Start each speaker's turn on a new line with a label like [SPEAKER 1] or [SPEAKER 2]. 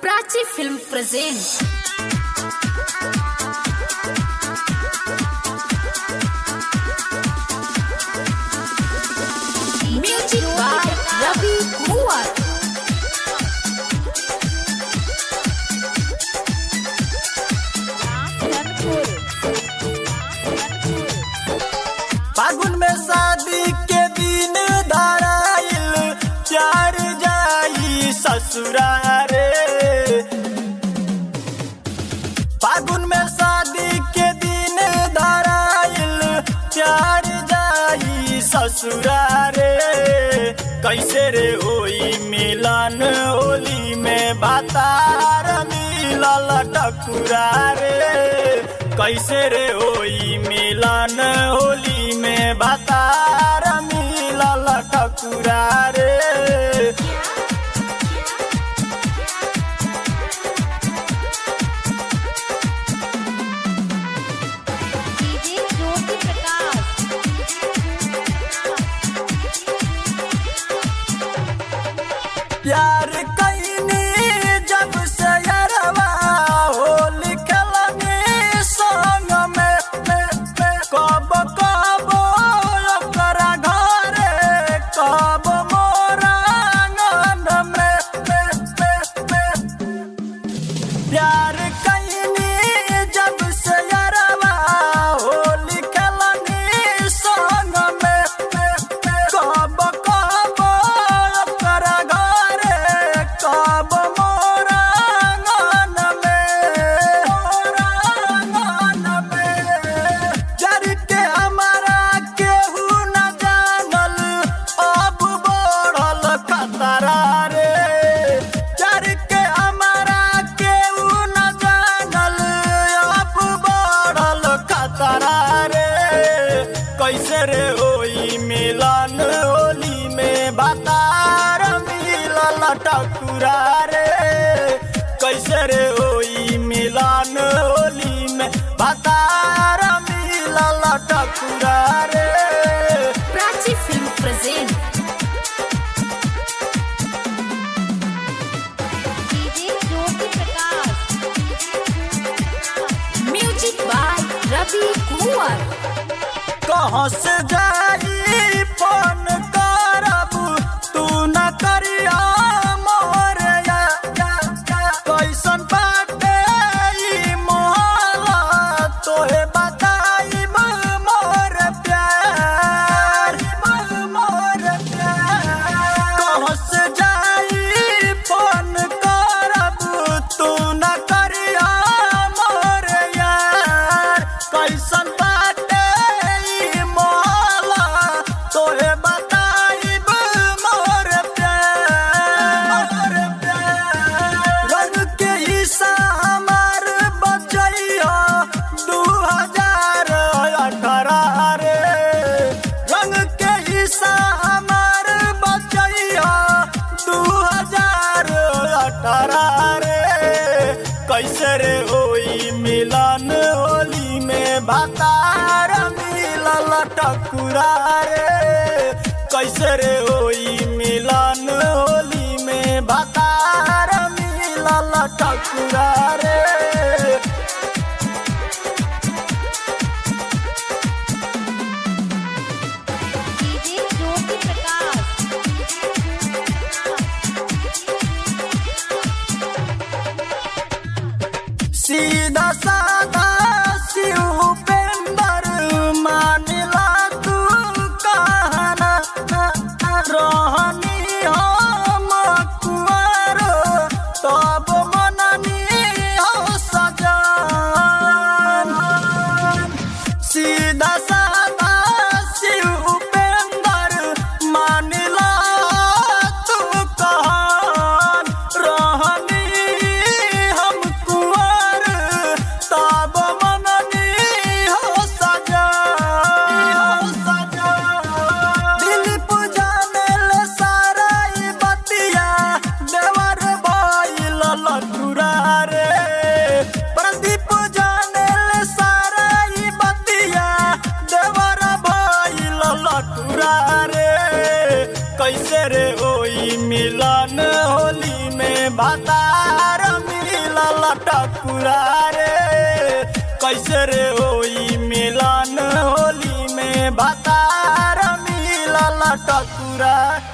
[SPEAKER 1] Prachi Film presents Music by Ravi Kumar.
[SPEAKER 2] फागुन में शादी के दिन धराइल चार जाई ससुरारे फागुन में शादी के दिन धराइल चार जाई ससुरारे कैसे रे होई मिलन होली में बातार मिलल टकुरा रे कैसे रे होई मिलन होली में बातार मिलल टकुरा रे
[SPEAKER 3] डीजे ज्योति प्रकाश
[SPEAKER 2] प्यार कैनी जब से यरवा होली खेलनी संग में में में कब कब ओकरा घरे कब मोरा आंगन में में में में प्यार कैनी जब से यरवा होली खेलनी संग में में में कब कब ओकरा घरे कब मोरा आंगन में मोरा आंगन में जर के हमारा केहू न जानल अब बढ़ल खतरा रे जर के हमारा केहू न जानल अब बढ़ल खतरा रे कैसे रे होई मिलन होली में बातार मिलल टकुरा रे कैसे रे होई मिलन होली में बातार मिलल टकुरा रे
[SPEAKER 1] Prachi Film presents
[SPEAKER 3] DJ Jyoti Prakash
[SPEAKER 1] Music by Ravi Kumar.
[SPEAKER 2] कहाँ से जाई फोन करब तू न करिया मोर या या या कैसन बाटे ई मोहला तोहे बताई मोर प्यार मोर प्यार कहाँ से जाई फोन करब तू न करिया मोर यार कैसन बाटे ई मोहला तोहे बताइब मोर प्यार मोर प्यार रंग के हिस्सा हमार बचैया दू हजार अठारह रे रंग के हिस्सा हमार बचैया दू हजार अठारह रे कैसे रे होई मिलन होली में भातार मिलल टकुरा रे कैसे रे होई मिलन होली में भातार मिलल टकुरा रे
[SPEAKER 3] डीजे ज्योति प्रकाश
[SPEAKER 2] सीधा साधा शिव पेंदर मानिला तू कहना रहनी हम कुंवर तब मननी हो सजान सीधा साधा शिव पेंदर मानिला तू कहन रहनी हम कुंवर मिलल टकुरा रे कैसे रे होई मिलन होली में भतार मिलल टकुरा